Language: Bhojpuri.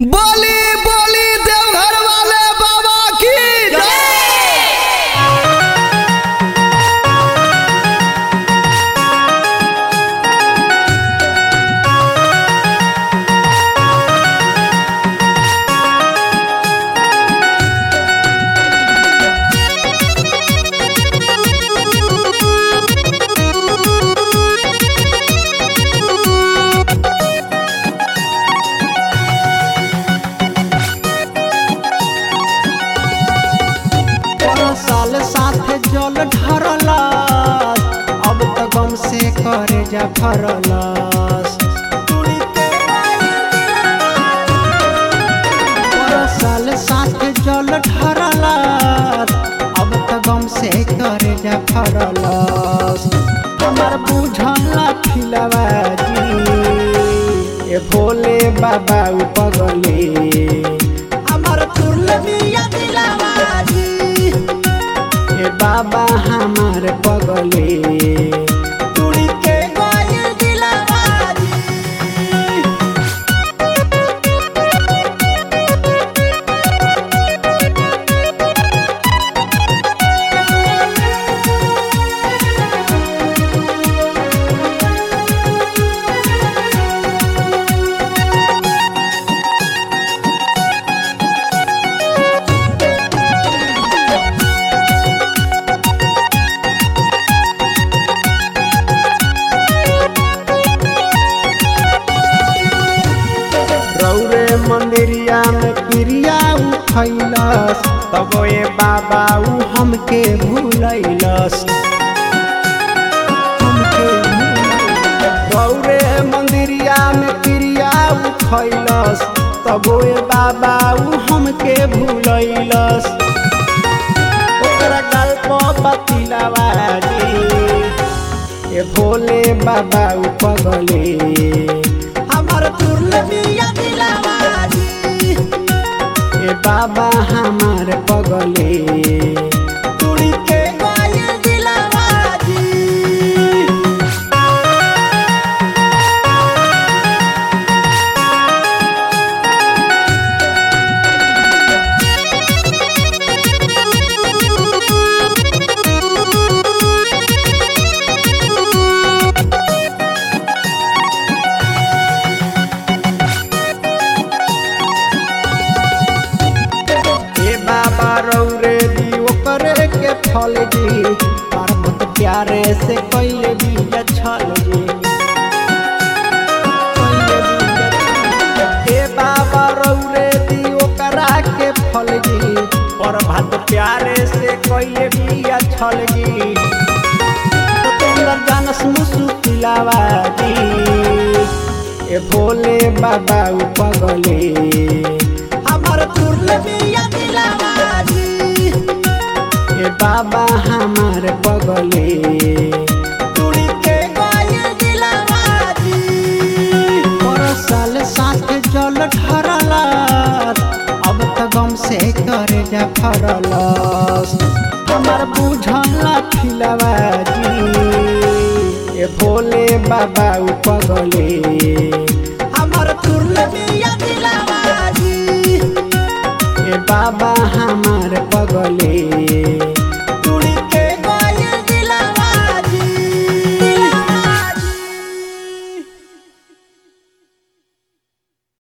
बोली बोली देवघर वाले बाबा की पर साल साथे जल ढरलस अब त गम से करे जा फरलस पर साल साथे जल ढरलस अब त गम से करे जा फरलस हमर बुझला फिलवा जी ए भोले बाबा उपगले हमर तुरलबिया दिलवा जी ए बाबा हमार पगले तुड़ी के गइल दिलवा जी रौरे मंदिरिया में पिरिया उठैलस तब ए बाबा उ हमके भूलैलस हमके भूलैलस। रौरे मंदिरिया में पिरिया उठैलस तब ए बाबा उ हमके भूलैलस ओकरा गल्प बतिलवा जी ए भोले बाबा उपगले हमर तुरलबिया दिलवा जी ए बाबा हमार पगले तुड़ी के गइल दिलवा जी ए बाबा रौरे दी ओकरे के फल जी पर्वत प्यारे से कैले भी छल जी कैले बिया छल। ए बाबा रौरे दी ओकरा के फल जी पर्वत प्यारे से कैले भी छल जी सतेंद्र जानस मुसु पिलावा जी ए भोले बाबा उपगले हमर तुरलबिया दिलवा जी ए बाबा हमार पगले तुड़ी के गइल दिलवा जी पर साल साथ जल ढरलस अब त गम से करे जा फरलस हमर बुझला फिलवा जी ए भोले बाबा उपगले